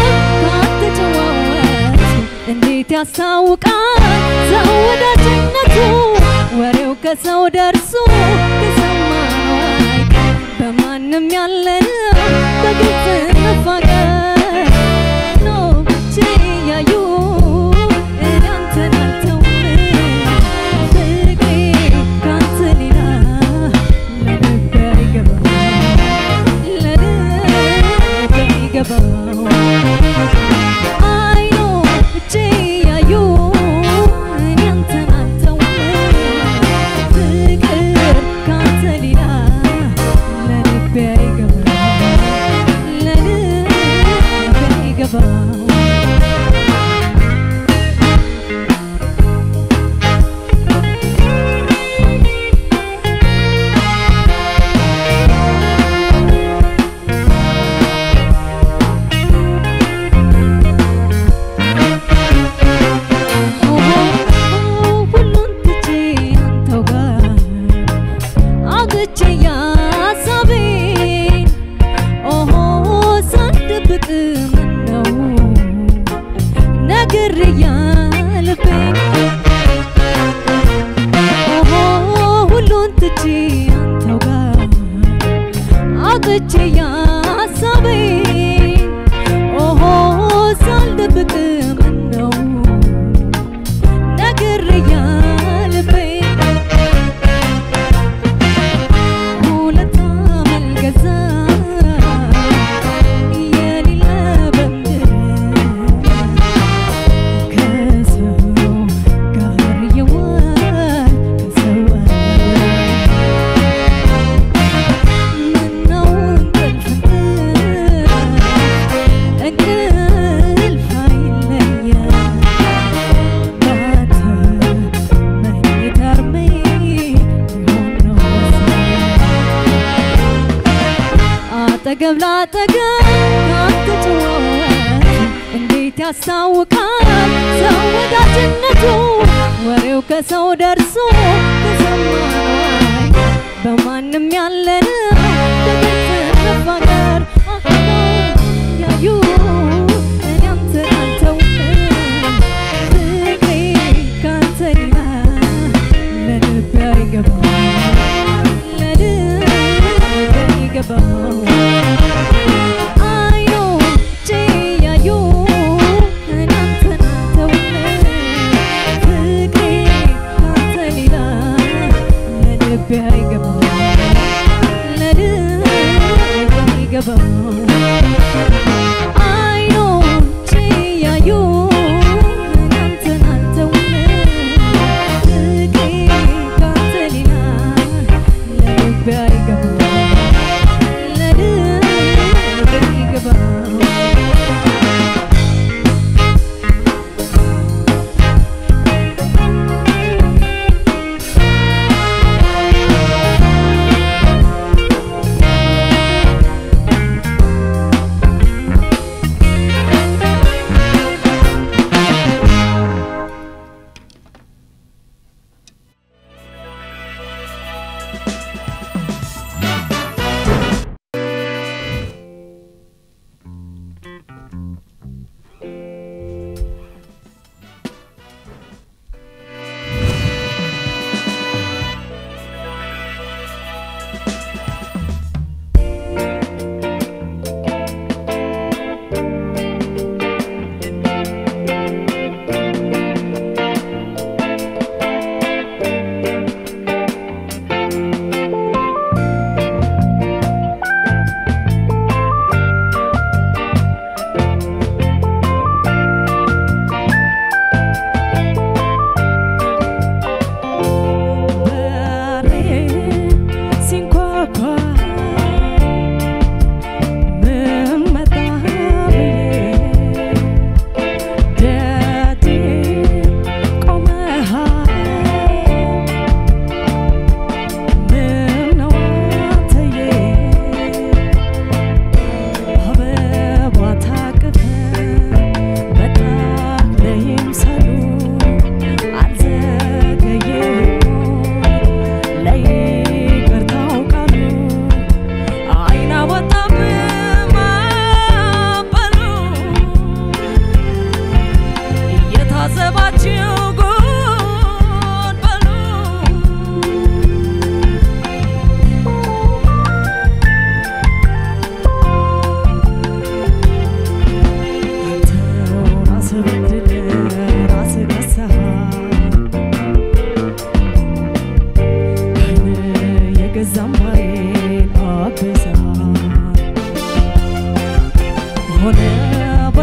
ካትጨዋወት እንዴት ያስታውቃል ሰው ወዳጅነቱ ወሬው ከሰው ደርሶ ከሰማነው አይቀር በማንም ያለነው በግልጽ መፋቀር ነው ችያዩ እኔ አንተን አልተውም ፍቅሬ ካንተ ሌላ ለልቤ አይገባም ለልቤ አይገባም አይኖቼ ያዩ እኔ አንተን አልተውም ፍቅር ካንተ ሌላ ለልቤ አይገባም ለልቤ አይገባም ሁሉን ትቼ አንተው ጋር አውጥቼ ያሳቤን ኦሆ ሳልደብቅ ምነው ነግሬያ ልቤን ኦሆ ሁሉን ትቼ አንተው ጋር አውጥቼ ያሳቤን ኦሆ ሳልደብቅ ምነው ነግሬያ ልቤን ሁለት አመልገዛ የሌለ በምድር ከሰው ጋር የዋል ከሰው ምነው እንቅልፍ እንቅልፍ አይለየም ባንተ መኝታ እርሜ ቢሆን ነው አጠገብ ላጠገብ ካትጨዋወት እንዴት ያስታውቃል ሰው ወዳጅነቱ ወሬው ከሰው ደርሶ ከሰማነው አይቀር በማንም ያለነው በግልጽ መፋቀር ያዩ እኔ አንተን አልተውም ፍቅሬ ካንተ ሌላ ለልቤ አይገባም ለልቤ አይገባም አይኖቼ ያዩ እኔ አንተን አልተውም ፍቅሬ ካንተ ሌላ ለልቤ አይገባም ለልቤ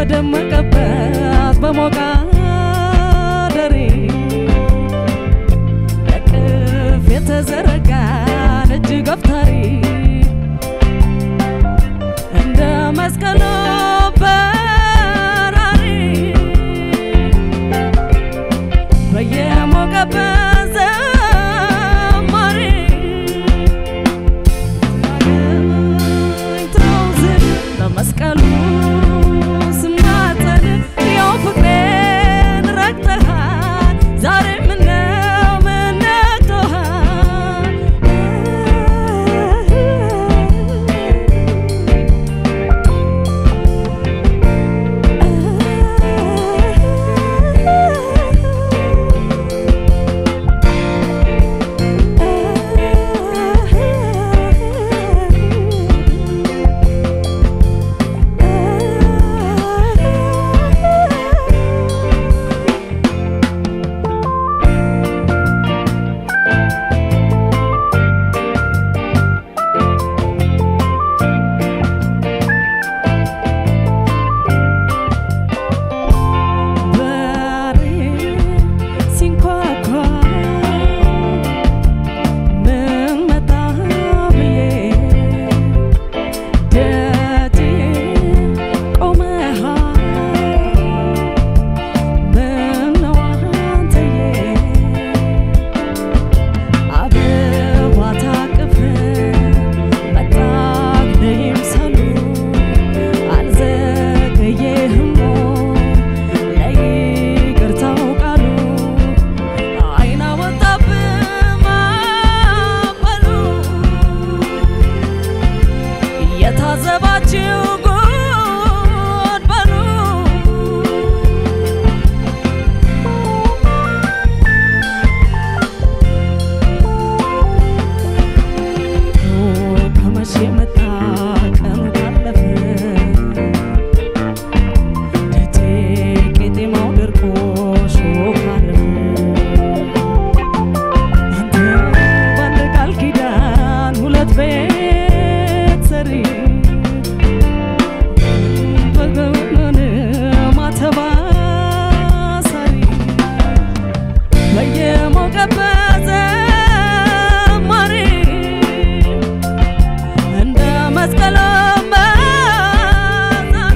በደመቀበት በሞቃ ደሬ እቅፍ የተዘረጋን እጅ ገፍታሪ እንደ መስቀል በራሪ በየሞቀበት ዘማሪ ተውዝን በመስቀሉ ስማጠን ያው ፍቅሬን ረግጠሃል ዛሬ ምነው ምን ነክቶሃል በሬ ሲንኳኳ ምን መጣ ብዬ ደጄ ቆመሃል ምነው አንተዬ አበባ ታቅፍ መጣህ ለይምሰሉ አልዘገየህም ለይቅርታው ቃሉ አይና ወጣብህ ማዕበሉ የታዘባችሁ ጉድ በሉ ከመቼ መጣ ቀኑ ካለፈ ደጄ ቄጤማው ደርቆ ሾህ አረፈ አንተ በአንድ ቃል ኪዳን ሁለት ቤት ሰሪ በገመን ማተብ አሳሪ በየሞቀበት ዘማሪ እንደ መስቀል መዛሪ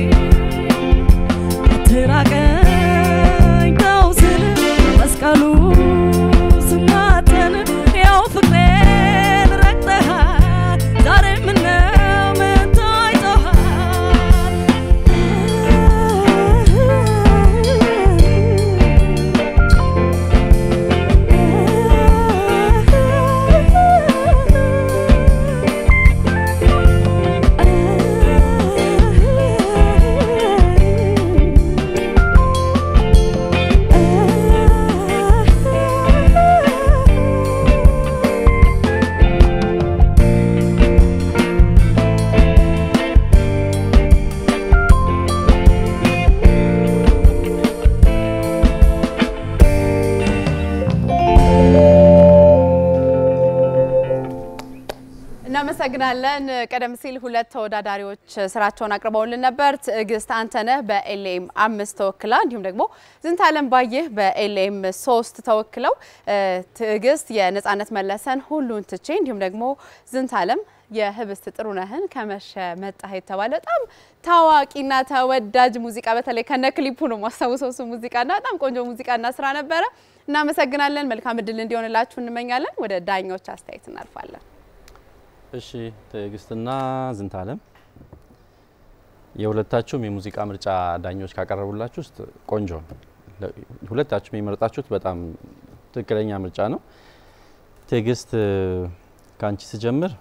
አትራቀኝ ተው ስል መስቀሉ ስማጠን ያው ፍቅሬን ረግጠሃል ዛሬ ምነው ምን እናመሰግናለን። ቀደም ሲል ሁለት ተወዳዳሪዎች ስራቸውን አቅርበውልን ነበር። ትዕግስት አንተነህ በኤልኤም አምስት ተወክላ እንዲሁም ደግሞ ዝንታለም ባየህ በኤልኤም ሶስት ተወክለው ትዕግስት የነጻነት መለሰን ሁሉን ትቼ እንዲሁም ደግሞ ዝንታለም የህብስት ጥሩነህን ከመሸ መጣህ የተባለ በጣም ታዋቂና ተወዳጅ ሙዚቃ በተለይ ከነ ክሊፑ ነው ማስታውሰው እሱ ሙዚቃና በጣም ቆንጆ ሙዚቃና ስራ ነበረ። እናመሰግናለን። መልካም እድል እንዲሆንላችሁ እንመኛለን። ወደ ዳኞች አስተያየት እናልፋለን። እሺ ትዕግስትና ዝንታለም የሁለታችሁም የሙዚቃ ምርጫ ዳኞች ካቀረቡላችሁ ውስጥ ቆንጆ ነው። ሁለታችሁም የመረጣችሁት በጣም ትክክለኛ ምርጫ ነው። ትዕግስት ከአንቺ ስጀምር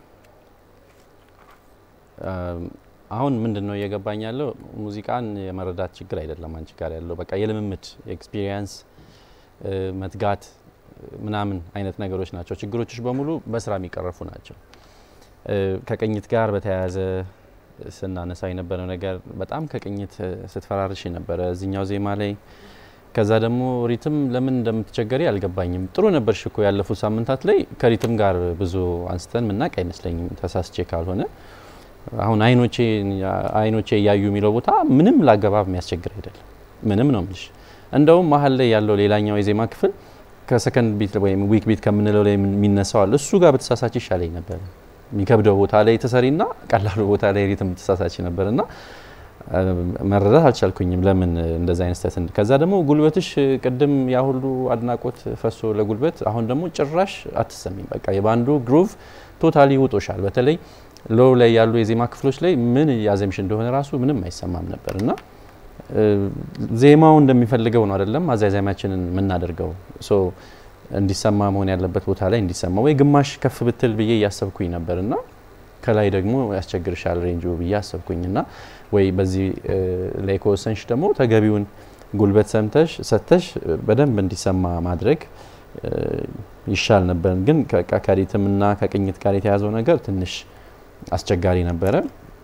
አሁን ምንድን ነው እየገባኝ ያለው ሙዚቃን የመረዳት ችግር አይደለም አንቺ ጋር ያለው በቃ የልምምድ ኤክስፒሪየንስ መትጋት ምናምን አይነት ነገሮች ናቸው። ችግሮችሽ በሙሉ በስራ የሚቀረፉ ናቸው። ከቅኝት ጋር በተያያዘ ስናነሳ የነበረው ነገር በጣም ከቅኝት ስትፈራርሽ ነበረ እዚኛው ዜማ ላይ። ከዛ ደግሞ ሪትም ለምን እንደምትቸገሪ አልገባኝም። ጥሩ ነበርሽ እኮ ያለፉት ሳምንታት ላይ ከሪትም ጋር ብዙ አንስተን ምናቅ አይመስለኝም ተሳስቼ ካልሆነ። አሁን አይኖቼ አይኖቼ እያዩ የሚለው ቦታ ምንም ላገባብ የሚያስቸግር አይደለም። ምንም ነው የምልሽ። እንደውም መሀል ላይ ያለው ሌላኛው የዜማ ክፍል ከሰከንድ ቢት ወይም ዊክ ቢት ከምንለው ላይ የሚነሳው አለ። እሱ ጋር በተሳሳች ይሻለኝ ነበር። የሚከብደው ቦታ ላይ ተሰሪና ቀላሉ ቦታ ላይ ሪትም ተሳሳች ነበር እና መረዳት አልቻልኩኝም ለምን እንደዛ አይነት ስህተት። ከዛ ደግሞ ጉልበትሽ ቅድም ያ ሁሉ አድናቆት ፈሶ ለጉልበት አሁን ደግሞ ጭራሽ አትሰሚም። በቃ የባንዱ ግሩቭ ቶታሊ ውጦሻል። በተለይ ሎው ላይ ያሉ የዜማ ክፍሎች ላይ ምን ያዘምሽ እንደሆነ ራሱ ምንም አይሰማም ነበር እና ዜማው እንደሚፈልገው ነው አይደለም አዛዛሚያችንን የምናደርገው ሶ እንዲሰማ መሆን ያለበት ቦታ ላይ እንዲሰማ ወይ ግማሽ ከፍ ብትል ብዬ እያሰብኩኝ ነበር እና ከላይ ደግሞ ያስቸግርሻል ሬንጁ ብዬ አሰብኩኝ እና ወይ በዚህ ላይ ከወሰንሽ ደግሞ ተገቢውን ጉልበት ሰምተሽ ሰተሽ በደንብ እንዲሰማ ማድረግ ይሻል ነበር። ግን ከሪትምና ከቅኝት ጋር የተያዘው ነገር ትንሽ አስቸጋሪ ነበረ።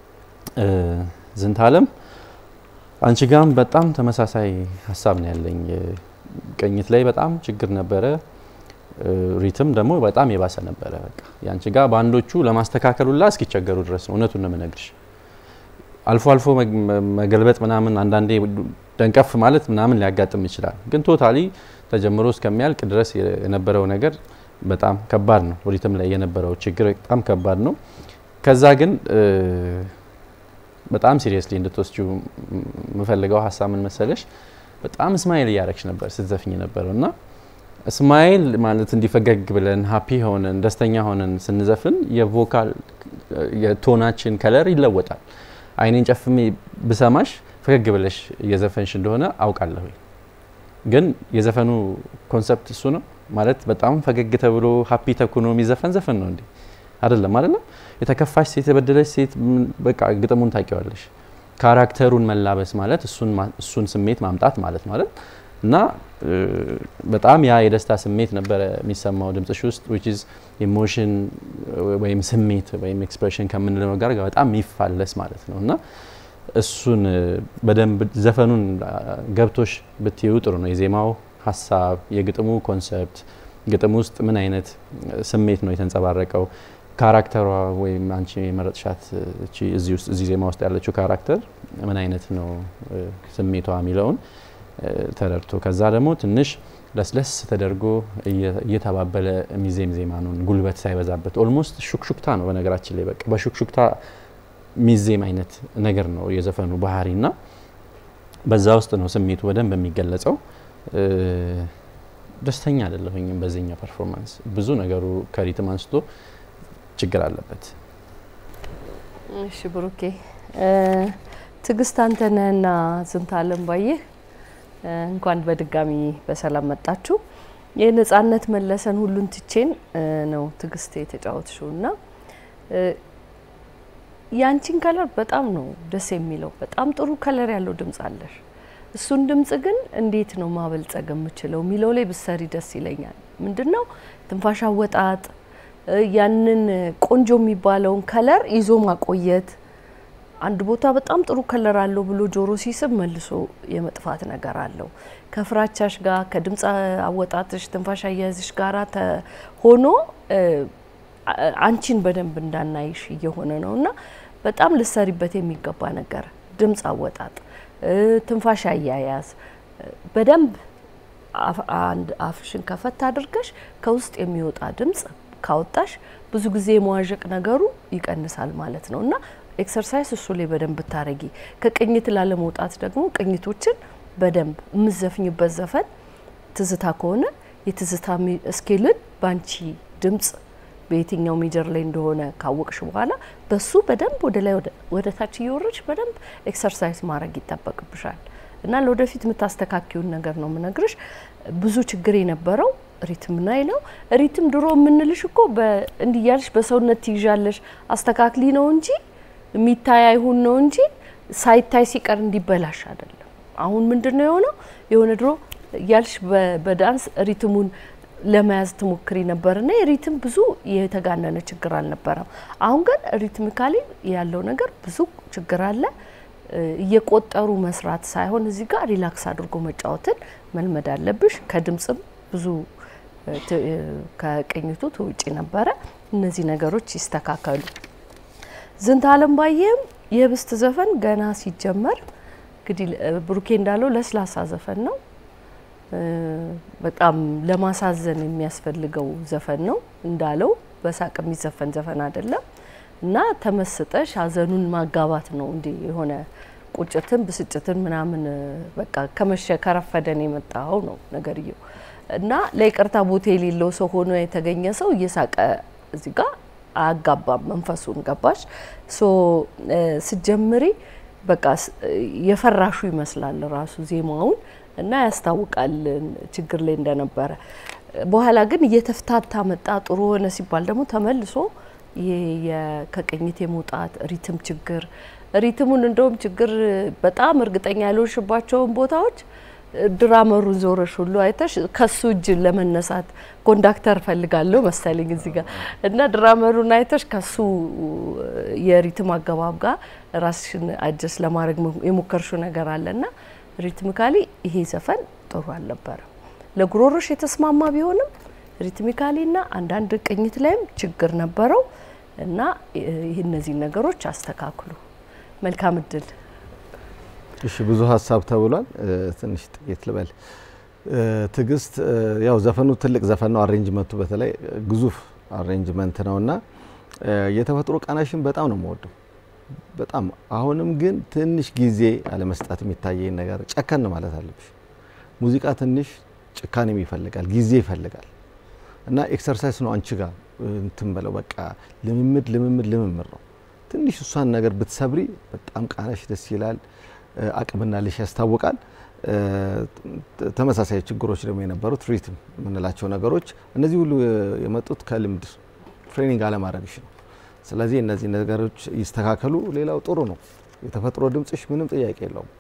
ዝንታለም አንቺ ጋም በጣም ተመሳሳይ ሀሳብ ነው ያለኝ። ቅኝት ላይ በጣም ችግር ነበረ። ሪትም ደግሞ በጣም የባሰ ነበረ። በቃ ያንቺ ጋር ባንዶቹ ለማስተካከሉላ እስኪቸገሩ ድረስ ነው። እውነቱን ነው የምነግርሽ። አልፎ አልፎ መገልበጥ ምናምን አንዳንዴ ደንቀፍ ማለት ምናምን ሊያጋጥም ይችላል። ግን ቶታሊ ተጀምሮ እስከሚያልቅ ድረስ የነበረው ነገር በጣም ከባድ ነው። ሪትም ላይ የነበረው ችግር በጣም ከባድ ነው። ከዛ ግን በጣም ሲሪየስሊ እንድትወስጂው የምፈልገው ሀሳብ ምን መሰለሽ፣ በጣም ስማይል እያረግሽ ነበር ስትዘፍኝ ነበረው እና ስማይል ማለት እንዲፈገግ ብለን ሀፒ ሆነን ደስተኛ ሆነን ስንዘፍን የቮካል የቶናችን ከለር ይለወጣል። አይኔን ጨፍሜ ብሰማሽ ፈገግ ብለሽ እየዘፈንሽ እንደሆነ አውቃለሁ። ግን የዘፈኑ ኮንሰፕት እሱ ነው ማለት በጣም ፈገግ ተብሎ ሀፒ ተኩኖ የሚዘፈን ዘፈን ነው እንዴ? አይደለም፣ አይደለም። የተከፋሽ ሴት፣ የበደለች ሴት በቃ ግጥሙን ታውቂዋለሽ። ካራክተሩን መላበስ ማለት እሱን ስሜት ማምጣት ማለት ማለት እና በጣም ያ የደስታ ስሜት ነበረ የሚሰማው ድምጽሽ ውስጥ ዊች ኢዝ ኢሞሽን ወይም ስሜት ወይም ኤክስፕሬሽን ከምንለው ጋር በጣም የሚፋለስ ማለት ነው እና እሱን በደንብ ዘፈኑን ገብቶሽ ብትዩ ጥሩ ነው። የዜማው ሀሳብ፣ የግጥሙ ኮንሰፕት፣ ግጥም ውስጥ ምን አይነት ስሜት ነው የተንጸባረቀው፣ ካራክተሯ ወይም አንቺ የመረጥሻት እዚህ ውስጥ እዚህ ዜማ ውስጥ ያለችው ካራክተር ምን አይነት ነው ስሜቷ የሚለውን ተረድቶ ከዛ ደግሞ ትንሽ ለስለስ ተደርጎ እየተባበለ ሚዜም ዜማ ነው፣ ጉልበት ሳይበዛበት ኦልሞስት ሹክሹክታ ነው። በነገራችን ላይ በቃ በሹክሹክታ ሚዜም አይነት ነገር ነው የዘፈኑ ባህሪ እና በዛ ውስጥ ነው ስሜቱ በደንብ የሚገለጸው። ደስተኛ አይደለሁኝም በዚህኛው ፐርፎርማንስ። ብዙ ነገሩ ከሪትም አንስቶ ችግር አለበት። እሺ ብሩኬ፣ ትዕግስት አንተነህና ዝንታለም ባየህ እንኳን በድጋሚ በሰላም መጣችሁ። የነጻነት መለሰን ሁሉን ትቼን ነው ትዕግስት የተጫወትሽው እና ያንቺን ከለር በጣም ነው ደስ የሚለው። በጣም ጥሩ ከለር ያለው ድምጽ አለሽ። እሱን ድምጽ ግን እንዴት ነው ማበልጸግ የምችለው የሚለው ላይ ብሰሪ ደስ ይለኛል። ምንድን ነው ትንፋሽ አወጣጥ፣ ያንን ቆንጆ የሚባለውን ከለር ይዞ ማቆየት አንድ ቦታ በጣም ጥሩ ከለር አለው ብሎ ጆሮ ሲስብ መልሶ የመጥፋት ነገር አለው። ከፍራቻሽ ጋር ከድምፅ አወጣትሽ ትንፋሽ አያያዝሽ ጋራ ሆኖ አንቺን በደንብ እንዳናይሽ እየሆነ ነው እና በጣም ልሰሪበት የሚገባ ነገር ድምፅ አወጣጥ፣ ትንፋሽ አያያዝ በደንብ አንድ አፍሽን ከፈት አድርገሽ ከውስጥ የሚወጣ ድምፅ ካወጣሽ ብዙ ጊዜ የመዋዠቅ ነገሩ ይቀንሳል ማለት ነው እና ኤክሰርሳይዝ እሱ ላይ በደንብ ብታረጊ፣ ከቅኝት ላለመውጣት ደግሞ ቅኝቶችን በደንብ የምዘፍኝበት ዘፈን ትዝታ ከሆነ የትዝታ ስኬልን በአንቺ ድምጽ በየትኛው ሜጀር ላይ እንደሆነ ካወቅሽ በኋላ በሱ በደንብ ወደ ላይ ወደ ታች እየወረድሽ በደንብ ኤክሰርሳይዝ ማድረግ ይጠበቅብሻል እና ለወደፊት የምታስተካኪውን ነገር ነው የምነግርሽ። ብዙ ችግር የነበረው ሪትም ላይ ነው። ሪትም ድሮ የምንልሽ እኮ እንዲህ እያልሽ በሰውነት ትይዣለሽ አስተካክሊ ነው እንጂ የሚታይ አይሁን ነው እንጂ ሳይታይ ሲቀር እንዲበላሽ አይደለም። አሁን ምንድን ነው የሆነው? የሆነ ድሮ እያልሽ በዳንስ ሪትሙን ለመያዝ ትሞክሪ ነበርና የሪትም ብዙ የተጋነነ ችግር አልነበረም። አሁን ግን ሪትሚካሊ ያለው ነገር ብዙ ችግር አለ። እየቆጠሩ መስራት ሳይሆን እዚህ ጋር ሪላክስ አድርጎ መጫወትን መልመድ አለብሽ። ከድምጽም ብዙ ከቅኝቱ ትውጪ ነበረ። እነዚህ ነገሮች ይስተካከሉ። ዝንተ አለም ባየም የህብስት ዘፈን ገና ሲጀመር እንግዲህ እ፣ ብሩኬ እንዳለው ለስላሳ ዘፈን ነው። እ፣ በጣም ለማሳዘን የሚያስፈልገው ዘፈን ነው እንዳለው በሳቅ የሚዘፈን ዘፈን አይደለም እና ተመስጠሽ ሀዘኑን ማጋባት ነው እንዲ የሆነ ቁጭትን ብስጭትን ምናምን እ፣ በቃ ከመሸ ከረፈደን የመጣው ነው ነገርየው እና ለይቅርታ ቦታ የሌለው ሰው ሆኖ የተገኘ ሰው እየሳቀ እዚህ ጋር አያጋባም መንፈሱን ገባሽ ሶ እ፣ ስትጀምሪ በቃ ስ- የፈራሹ ይመስላል ራሱ ዜማውን እና ያስታውቃል ችግር ላይ እንደነበረ። በኋላ ግን እየተፍታታ መጣ ጥሩ ሆነ ሲባል ደግሞ ተመልሶ ይሄ የ- ከቅኝት የመውጣት ሪትም ችግር ሪትሙን እንደውም ችግር በጣም እርግጠኛ ያልሆንሽባቸውን ቦታዎች ድራመሩን ዞረሽ ሁሉ አይተሽ ከሱ እጅ ለመነሳት ኮንዳክተር ፈልጋለሁ መሰለኝ እዚህ ጋር እና ድራመሩን አይተሽ ከሱ የሪትም አገባብ ጋር ራስሽን አጀስ ለማድረግ የሞከርሽው ነገር አለና ሪትሚካሊ ይሄ ዘፈን ጥሩ አልነበረም። ለጉሮሮሽ የተስማማ ቢሆንም ሪትሚካሊና አንዳንድ ቅኝት ላይም ችግር ነበረው እና ይህ እነዚህን ነገሮች አስተካክሉ። መልካም እድል። እሺ ብዙ ሀሳብ ተብሏል። እ፣ ትንሽ ጥቂት ልበል። እ፣ ትዕግስት እ፣ ያው ዘፈኑ ትልቅ ዘፈን ነው። አሬንጅመንቱ በተለይ ግዙፍ አሬንጅመንት ነው እና እ፣ የተፈጥሮ ቃናሽን በጣም ነው የምወደው በጣም አሁንም ግን ትንሽ ጊዜ አለመስጠት የሚታየኝ ነገር ጨከን ማለት አለብሽ። ሙዚቃ ትንሽ ጭካኔም ይፈልጋል፣ ጊዜ ይፈልጋል እና ኤክሰርሳይዝ ነው አንቺ ጋር እንትን በለው በቃ ልምምድ ልምምድ ልምምድ ነው። ትንሽ እሷን ነገር ብትሰብሪ በጣም ቃናሽ ደስ ይላል፣ እ፣ አቅምና ልሽ ያስታውቃል። እ፣ ተ- ተመሳሳይ ችግሮች ደግሞ የነበሩት ሪትም የምንላቸው ነገሮች እነዚህ ሁሉ የመጡት ከልምድ ትሬኒንግ አለማድረግሽ ነው። ስለዚህ እነዚህ ነገሮች ይስተካከሉ። ሌላው ጥሩ ነው። የተፈጥሮ ድምጽሽ ምንም ጥያቄ የለውም።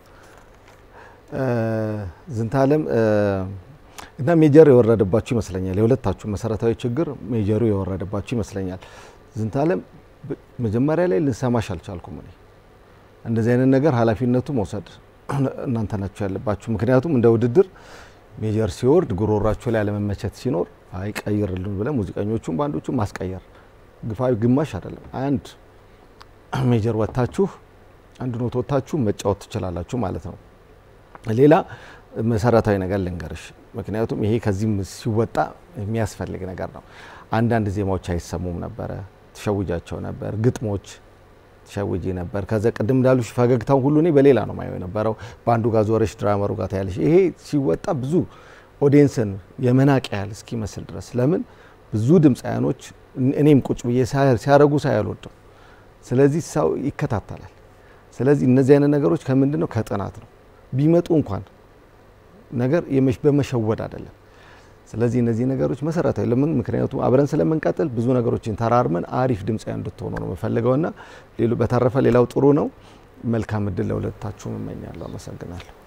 እ፣ ዝንታለም እ፣ እና ሜጀር የወረደባችሁ ይመስለኛል። የሁለታችሁ መሰረታዊ ችግር ሜጀሩ የወረደባችሁ ይመስለኛል። ዝንታለም ብ- መጀመሪያ ላይ ልንሰማሽ አልቻልኩም። እኔ እንደዚህ አይነት ነገር ኃላፊነቱ መውሰድ እናንተ ናችሁ ያለባችሁ። ምክንያቱም እንደ ውድድር ሜጀር ሲወርድ ጉሮሯችሁ ላይ አለመመቸት ሲኖር አይ ቀይርልን ብለን ሙዚቀኞቹም ባንዶቹም ማስቀየር ግፋዊ ግማሽ አይደለም አንድ ሜጀር ወጥታችሁ አንድ ኖት ወጥታችሁ መጫወት ትችላላችሁ ማለት ነው። ሌላ መሰረታዊ ነገር ልንገርሽ፣ ምክንያቱም ይሄ ከዚህም ሲወጣ የሚያስፈልግ ነገር ነው። አንዳንድ ዜማዎች አይሰሙም ነበረ፣ ትሸውጃቸው ነበር። ግጥሞች ትሸውጂ ነበር። ከዛ ቅድም እንዳሉሽ ፈገግታውን ሁሉ እኔ በሌላ ነው ማየው የነበረው። በአንዱ ጋር ዞረሽ ድራመሩ ጋር ታያለሽ። ይሄ ሲወጣ ብዙ ኦዲየንስን የመናቅ ያህል እስኪመስል ድረስ ለምን ብዙ ድምፃያኖች እኔም ቁጭ ብዬ ሲያረጉ ሳይ አልወድም። ስለዚህ ሰው ይከታተላል። ስለዚህ እነዚህ አይነት ነገሮች ከምንድን ነው ከጥናት ነው ቢመጡ እንኳን ነገር የመሽ- በመሸወድ አይደለም። ስለዚህ እነዚህ ነገሮች መሰረታዊ ለምን ምክንያቱም አብረን ስለምንቀጥል ብዙ ነገሮችን ተራርመን አሪፍ ድምፃዊ እንድትሆኑ ነው የምፈልገውና ሌሎ በተረፈ ሌላው ጥሩ ነው። መልካም እድል ለሁለታችሁም እመኛለሁ። አመሰግናለሁ።